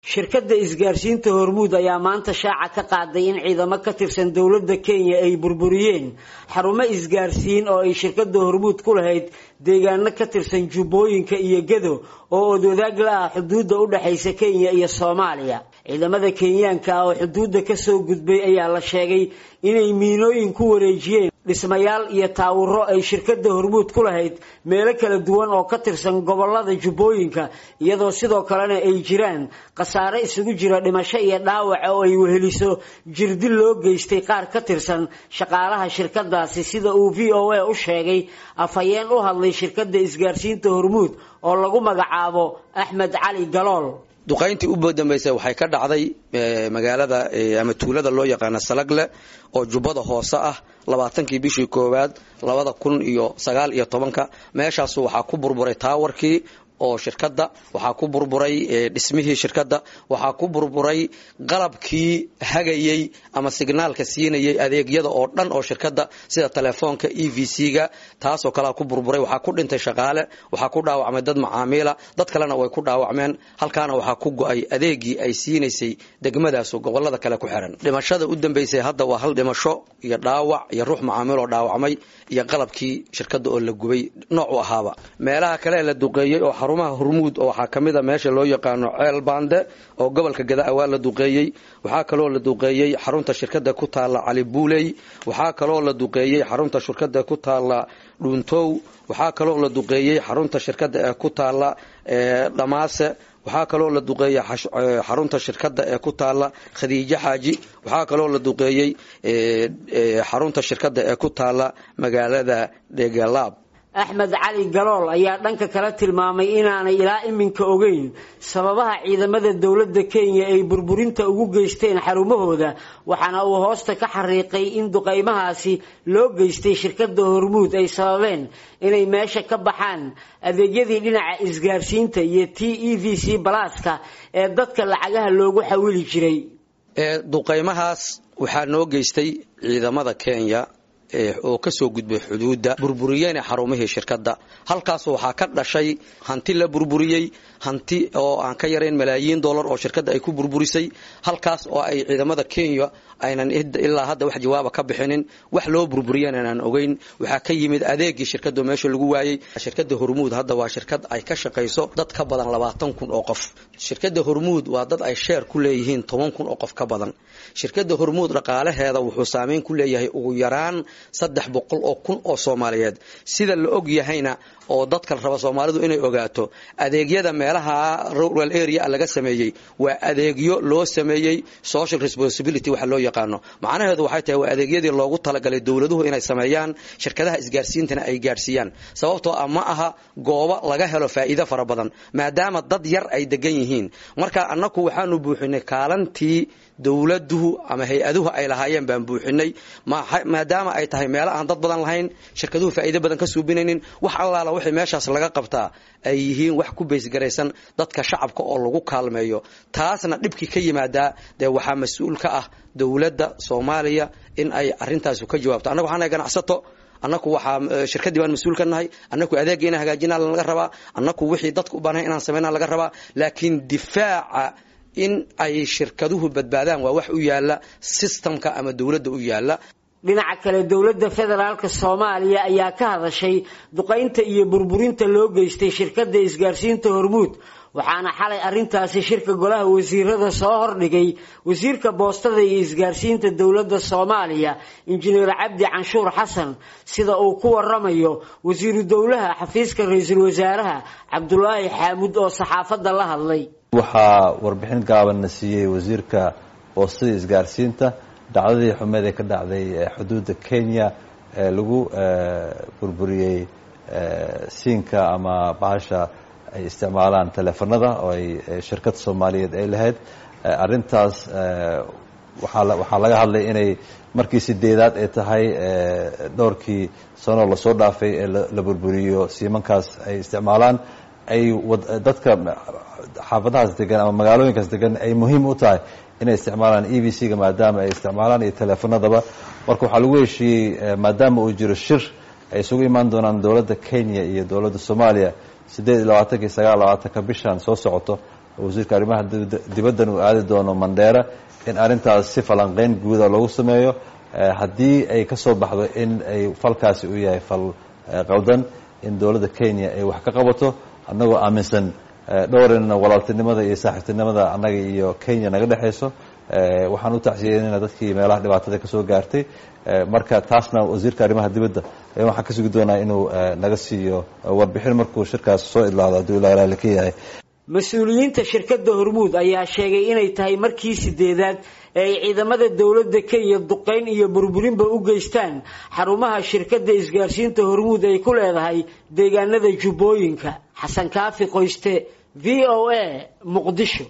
shirkadda isgaarsiinta hormuud ayaa maanta shaaca ka qaaday in ciidamo ka tirsan dowladda kenya ay burburiyeen xarumo isgaarsiin oo ay shirkadda hormuud ku lahayd deegaano ka tirsan jubbooyinka iyo gedo oo odwadaag la ah xuduudda u dhexaysa kenya iyo soomaaliya ciidamada kenyaanka ah oo xuduudda kasoo gudbay ayaa la sheegay inay miinooyin ku wareejiyeen dhismayaal iyo taawuro ay shirkadda hormuud ku lahayd meelo kala duwan oo ka tirsan gobolada jubbooyinka iyadoo sidoo kalena ay jiraan khasaare isugu jira dhimasho iyo dhaawac oo ay weheliso jirdil loo geystay qaar ka tirsan shaqaalaha shirkadaasi sida uu v o a u sheegay afhayeen u hadlay shirkadda isgaarsiinta hormuud oo lagu magacaabo axmed cali galool duqayntii u dambaysay waxay ka dhacday magaalada ama tuulada loo yaqaano salagle oo jubbada hoose ah labaatankii bishii koowaad labada kun iyo sagaal iyo tobanka meeshaasu waxaa ku burburay taawarkii oo shirkadda waxaa ku burburay dhismihii shirkadda waxaa ku burburay qalabkii hagayey ama signaalka siinayay adeegyada oo dhan oo shirkadda sida telefoonka e v c-ga taasoo kalea ku burburay waxaa ku dhintay shaqaale waxaa ku dhaawacmay dad macaamiila dad kalena way ku dhaawacmeen halkaana waxaa ku go-ay adeegii ay siinaysay degmadaasu gobolada kale ku xiran dhimashada u dambaysay hadda waa hal dhimasho iyo dhaawac iyo ruux macaamiil oo dhaawacmay iyo qalabkii shirkadda oo la gubay noocu ahaaba meelaha kale la duqeeyey oo xarumaha hormuud oo waxaa ka mid a meesha loo yaqaano ceel baande oo gobolka gadaa waa la duqeeyey waxaa kaloo la duqeeyey xarunta shirkadda ku taalla cali buuley waxaa kaloo la duqeeyey xarunta shirkadda ku taalla dhuuntow waxaa kaloo la duqeeyey xarunta shirkadda ee ku taalla dhamaase waxaa kaloo la duqeeyey xarunta shirkadda ee ku taalla khadiijo xaaji waxaa kaloo la duqeeyey xarunta shirkadda ee ku taalla magaalada dhegalaab axmed cali galool ayaa dhanka kale tilmaamay inaanay ilaa iminka ogeyn sababaha ciidamada dowladda kenya ay burburinta ugu geysteen xarumahooda waxaana uu hoosta ka xariiqay in duqaymahaasi loo geystay shirkadda hormuud ay sababeen inay meesha ka baxaan adeegyadii dhinaca isgaarsiinta iyo t e v c balaaska ee dadka lacagaha loogu xawili jiray duqaymahaas waxaa noo geystay ciidamada kenya oo kasoo gudbay xuduudda burburiyeyna xarumihii shirkadda halkaas waxaa ka dhashay hanti la burburiyey hanti oo aan ka yarayn malaayiin dollar oo shirkadda ay ku burburisay halkaas oo ay ciidamada kenya aynan ilaa hadda wax jawaaba ka bixinin wax loo burburiyeen aanan ogeyn waxaa ka yimid adeegii shirkadda meesha lagu waayey shirkadda hormuud hadda waa shirkad ay ka shaqayso dad ka badan labaatan kun oo qof shirkadda hormuud waa dad ay sheer ku leeyihiin toban kun oo qof ka badan shirkadda hormuud dhaqaalaheeda wuxuu saameyn ku leeyahay ugu yaraan saddex boqol oo kun oo soomaaliyeed sida la og yahayna oo dadka raba soomaalidu inay ogaato adeegyada meelaha rural area laga sameeyey waa adeegyo loo sameeyey social responsibility waxa loo yaqaano macnaheedu waxay tahay waa adeegyadii loogu talagalay dowladuhu inay sameeyaan shirkadaha isgaarsiintana ay gaarsiiyaan sababtoo ah ma aha goobo laga helo faa'iido fara badan maadaama dad yar ay degan yihiin marka annaku waxaanu buuxinay kaalantii dowladuhu ama hay-aduhu ay lahaayeen baan buuxinay maadaama ay tahay meelo aan dad badan lahayn shirkaduhu faa'iido badan ka suubinaynin wax allaala wixii meeshaas laga qabtaa ay yihiin wax ku baysgaraysan dadka shacabka oo lagu kaalmeeyo taasna dhibkii ka yimaadaa dee waxaa mas-uul ka ah dowladda soomaaliya in ay arintaasi ka jawaabto annaga waxaan nahay ganacsato annaku waxaa shirkaddii baan mas-uul ka nahay annaku adeegga inaan hagaajinaa laga rabaa annaku wixii dadka u baanahay inaan sameynaa laga rabaa laakiin difaaca in ay shirkaduhu badbaadaan waa wax u yaala sistamka ama dowladda u yaala dhinaca kale dowladda federaalk soomaaliya ayaa ka hadashay duqaynta iyo burburinta loo geystay shirkadda isgaarsiinta hormuud waxaana xalay arrintaasi shirka golaha wasiirada soo hordhigay wasiirka boostada iyo isgaarsiinta dowladda soomaaliya injineer cabdi canshuur xasan sida uu ku waramayo wasiiru dowlaha xafiiska ra-iisul wasaaraha cabdulaahi xaamud oo saxaafadda la hadlay waxaa warbixin gaaban na siiyey wasiirka boostada isgaarsiinta dhacdadii xumeed ee ka dhacday xuduudda kenya ee lagu burburiyey siinka ama bahasha ay isticmaalaan teleefanada oo ay shirkad soomaaliyeed ay lahayd arrintaas waxaa laga hadlay inay markii sideedaad ay tahay dhowrkii sanoo lasoo dhaafay ee la burburiyo siimankaas ay isticmaalaan ay dadka xaafadahaas degan ama magaalooyinkaas degan ay muhiim u tahay inay isticmaalaan e v c-ga maadaama ay isticmaalaan iyo teleefanadaba marka waxaa lagu heshiiyey maadaama uu jiro shir ay isugu imaan doonaan dowladda kenya iyo dowladda soomaaliya siddeed iyo labaatanka iyo sagaal labaatanka bishan soo socoto wasiirka arrimaha dibaddan uu aadi doono mandheera in arrintaas si falanqeyn guuda loogu sameeyo haddii ay ka soo baxdo in ay falkaasi u yahay fal qaldan in dowladda kenya ay wax ka qabato annagoo aaminsan dhowrina walaaltinimada iyo saaxiibtinimada annaga iyo kenya naga dhexayso waxaan u tacsiyeynayna dadkii meelaha dhibaatada ka soo gaartay marka taasna wasiirka arrimaha dibadda waxaan ka sugi doonaa inuu naga siiyo warbixin markuu shirkaas soo idlaado hadduu ilaa raali ka yahay mas-uuliyiinta shirkadda hormuud ayaa sheegay inay tahay markii sideedaad ee ay ciidamada dowladda kenya duqayn iyo burburinba u geystaan xarumaha shirkadda isgaarsiinta hormuud ay ku leedahay deegaanada jubbooyinka xasan kaafi qoyste v o a muqdisho